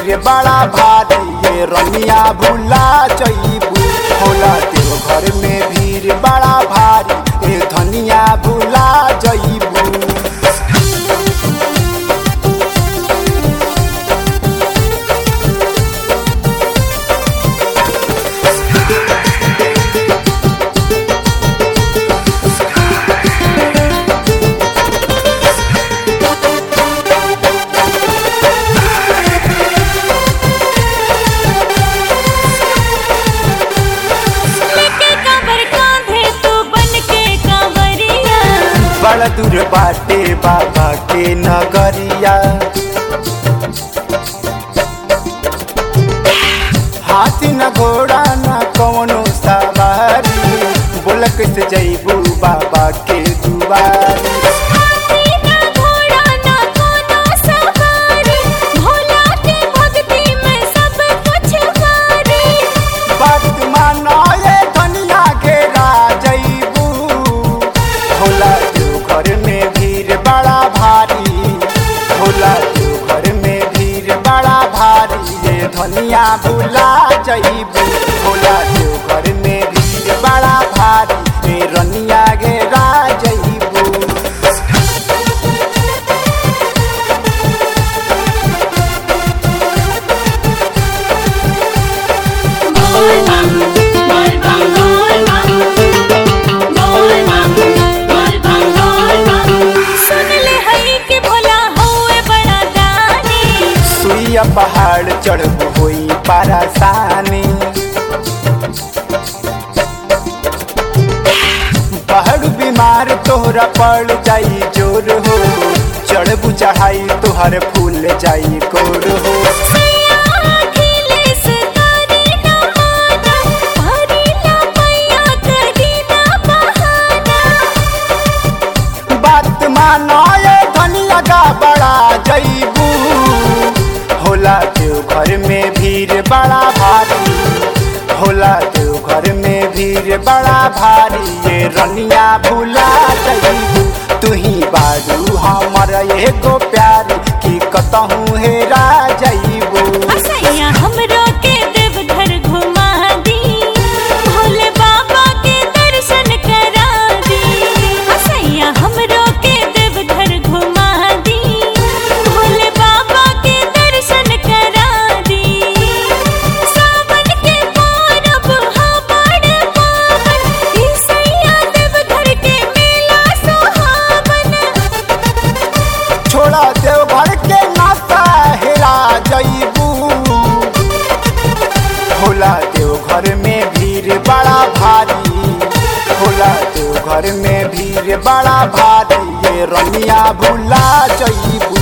भीड़ बड़ा भारी ये रनिया भूला जईबू होला देव घर में भीड़ बड़ा भारी ए धनिया भूला जईबू लेके कांवर कांधे तू बन के कांवरिया बड़ दूर बाटे बाबा के नगरिया हाथी न घोड़ा न कौनो सवारी बोल कैसे जईबू बाबा के दुआरी हाथी ना घोड़ा ना कोनो सवारी भोला के भक्ति में सब कुछ वारी बात मानो ये धनिया के जईबू होला देव घर में भीड़ बड़ा भारी होला देव घर में भीड़ बड़ा भारी ये धनिया भूला जईबू होला देव घर में भीड़ बड़ा भारी ये रनिया घेरा जईबू बोल बम बोल बम बोल बम बोल बम बोल बम बोल बम सुन ले हई के भोला होए बड़ा दानी सुइया पहाड़ चढ़बू होई परेशानी पहाड़ बीमार तोहरा पड़ जाई जोर हो चढ़बू चढ़ाई तोहर फूल जाई कोर हो सैया अखिलेश तारी ना माना हरी ना मैया करी ना बहाना बात मानो ये धनिया का बड़ा जईबू होला देव घर में भीड़ बड़ा भारी होला देव घर में भीड़ बड़ा भारी ये रनिया भूला जईबू तू ही बारू हमर एगो प्यार की कतहूँ हेरा जईबू असैया हमरो के देवघर घुमा दी भोले बाबा के दर्शन करा दी असैया हमरो के देवघर घुमा दी भोले बाबा के दर्शन करा दी सावन के पौरब हा बड़ पावन ई सैया देवघर के मेला सुहावन छोड़ा देव घर के नाता हेरा जईबू होला देव घर में भीड़ बड़ा भारी होला देव घर में भीड़ बड़ा भारी ये रनिया भूला जईबू